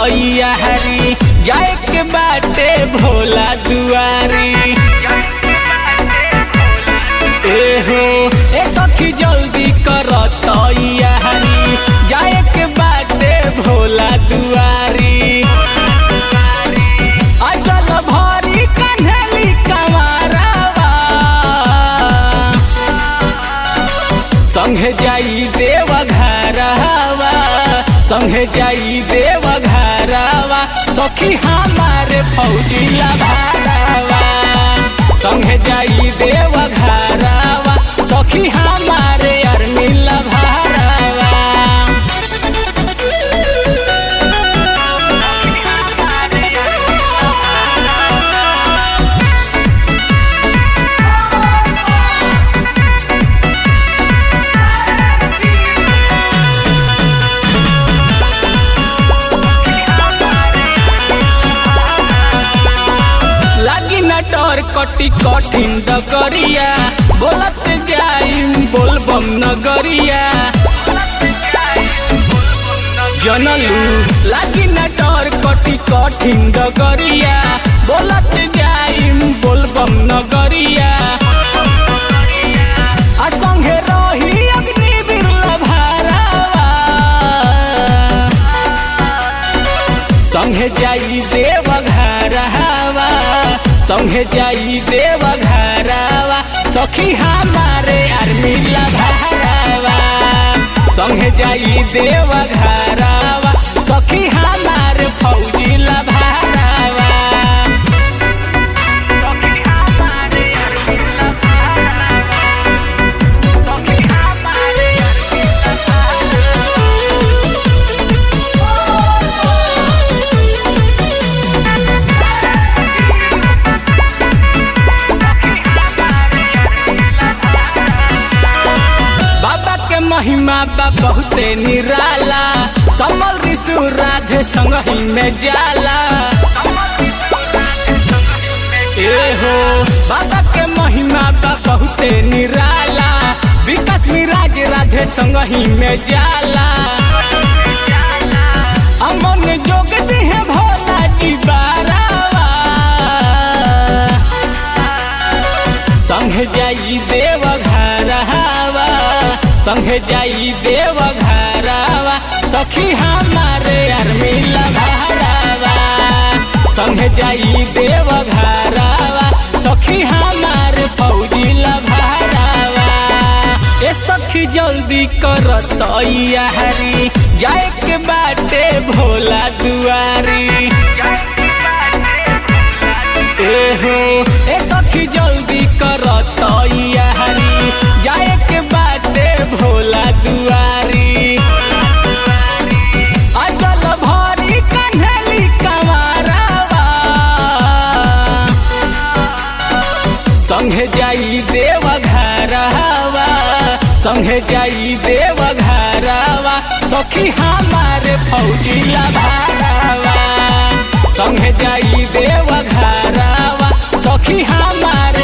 तैयारी जाए के बाटे भोला दुआरी एहो ए सखी जल्दी कर तैयारी जाए के बाटे भोला दुआरी अचल भरी कन्हली कमारवा संगे जाई देव घरवा संगे जाई देव घरवा सखी हमारे फौजी लभारवा संगे जाई देव घरवा सखी हमारे अरमी लभारवा लागी न डर कटी कठिन डगरिया बोलत जाइम बोलबम नगरिया जनलू लागी न डर कटी कठिन डगरिया बोलत जाइम बोलबम नगरिया आ संगे रही अग्निवीर लभारावा संगे जाई देव घरवा संगे जाई देव घरवा सखी हमारे आर्मी लभारवा संगे जाई देव घरवा सखी हमारे फौजी लभारवा बाबा के महिमा बा बहुते निराला समल ऋषु राधे संगही में जाला एहो बाबा के महिमा बा बहुते निराला विकास मिराज राधे संगही में जाला अमन जोग दिहे भोला जी बारावा संगे जाई देव घरवा संगे जाई देव घरवा सखी हमारे अरमी लभारवा संगे जाई देव घरवा सखी हमारे फौजी लभारवा ए सखी जल्दी कर तैयारी जाए के बाटे भोला दुआरी एहो ए सखी जल्दी कर तैयारी जाए के बाटे भोला दुआरी अचल भरी कन्हली कमारवा संगे जाई देव घरवा संगे जाई देव घरवा सखी हमारे फौजी लभारवा संगे जाई देव घरवा सखी हमारे